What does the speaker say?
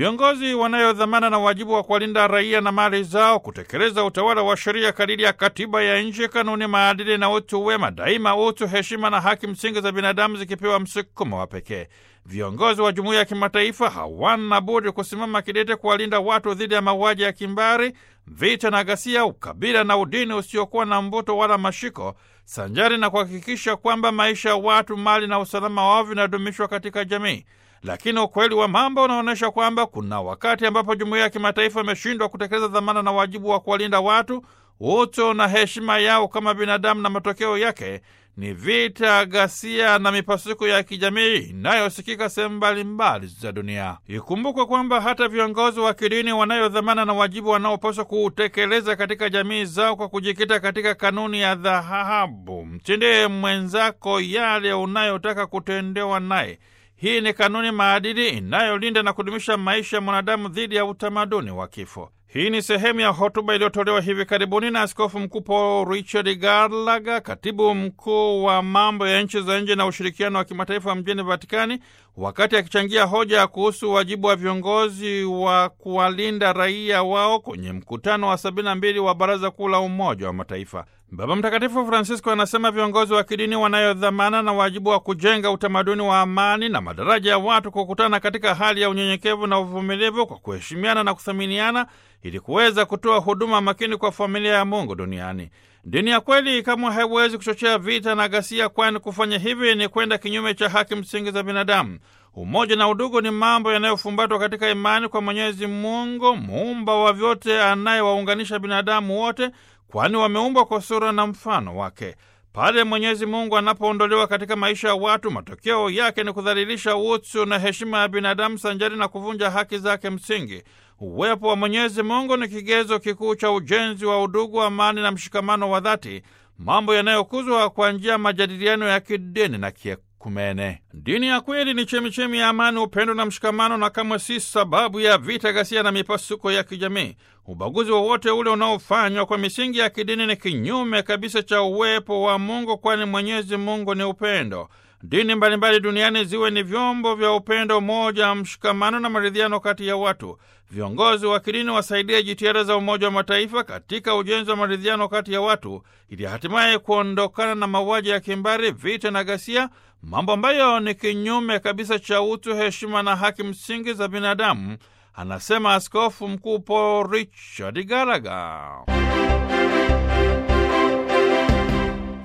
Viongozi wanayo dhamana na wajibu wa kuwalinda raia na mali zao, kutekeleza utawala wa sheria kadiri ya katiba ya nchi, kanuni, maadili na utu wema, daima utu, heshima na haki msingi za binadamu zikipewa msukumo wa pekee. Viongozi wa jumuiya ya kimataifa hawana budi kusimama kidete kuwalinda watu dhidi ya mauaji ya kimbari, vita na ghasia, ukabila na udini usiokuwa na mvuto wala mashiko, sanjari na kuhakikisha kwamba maisha ya watu, mali na usalama wao vinadumishwa katika jamii. Lakini ukweli wa mambo unaonyesha kwamba kuna wakati ambapo jumuiya ya kimataifa imeshindwa kutekeleza dhamana na wajibu wa kuwalinda watu, utu na heshima yao kama binadamu, na matokeo yake ni vita, ghasia na mipasuko ya kijamii inayosikika sehemu mbalimbali za dunia. Ikumbukwe kwamba hata viongozi wa kidini wanayo dhamana na wajibu wanaopaswa kuutekeleza katika jamii zao kwa kujikita katika kanuni ya dhahabu: mtendee mwenzako yale unayotaka kutendewa naye. Hii ni kanuni maadili inayolinda na kudumisha maisha ya mwanadamu dhidi ya utamaduni wa kifo. Hii ni sehemu ya hotuba iliyotolewa hivi karibuni na Askofu Mkuu Paul Richard Gallagher, katibu mkuu wa mambo ya nchi za nje na ushirikiano wa kimataifa mjini Vatikani, wakati akichangia hoja kuhusu wajibu wa viongozi wa kuwalinda raia wao kwenye mkutano wa 72 wa Baraza Kuu la Umoja wa Mataifa. Baba Mtakatifu Francisco anasema viongozi wa kidini wanayo dhamana na wajibu wa kujenga utamaduni wa amani na madaraja ya watu kukutana katika hali ya unyenyekevu na uvumilivu kwa kuheshimiana na kuthaminiana ili kuweza kutoa huduma makini kwa familia ya Mungu duniani. Dini ya kweli kamwe haiwezi kuchochea vita na ghasia, kwani kufanya hivi ni kwenda kinyume cha haki msingi za binadamu. Umoja na udugu ni mambo yanayofumbatwa katika imani kwa Mwenyezi Mungu, muumba wa vyote, anayewaunganisha binadamu wote, kwani wameumbwa kwa sura na mfano wake. Pale Mwenyezi Mungu anapoondolewa katika maisha ya watu, matokeo yake ni kudhalilisha utu na heshima ya binadamu sanjari na kuvunja haki zake msingi. Uwepo wa Mwenyezi Mungu ni kigezo kikuu cha ujenzi wa udugu, amani na mshikamano wa dhati, mambo yanayokuzwa kwa njia ya majadiliano ya kidini na kiekumene. Dini ya kweli ni chemichemi ya amani, upendo na mshikamano, na kamwe si sababu ya vita, ghasia na mipasuko ya kijamii. Ubaguzi wowote ule unaofanywa kwa misingi ya kidini ni kinyume kabisa cha uwepo wa Mungu, kwani Mwenyezi Mungu ni upendo. Dini mbalimbali duniani ziwe ni vyombo vya upendo, umoja, mshikamano na maridhiano kati ya watu. Viongozi wa kidini wasaidie jitihada za Umoja wa Mataifa katika ujenzi wa maridhiano kati ya watu, ili hatimaye kuondokana na mauaji ya kimbari, vita na ghasia, mambo ambayo ni kinyume kabisa cha utu, heshima na haki msingi za binadamu, anasema Askofu Mkuu Paul Richard Gallagher.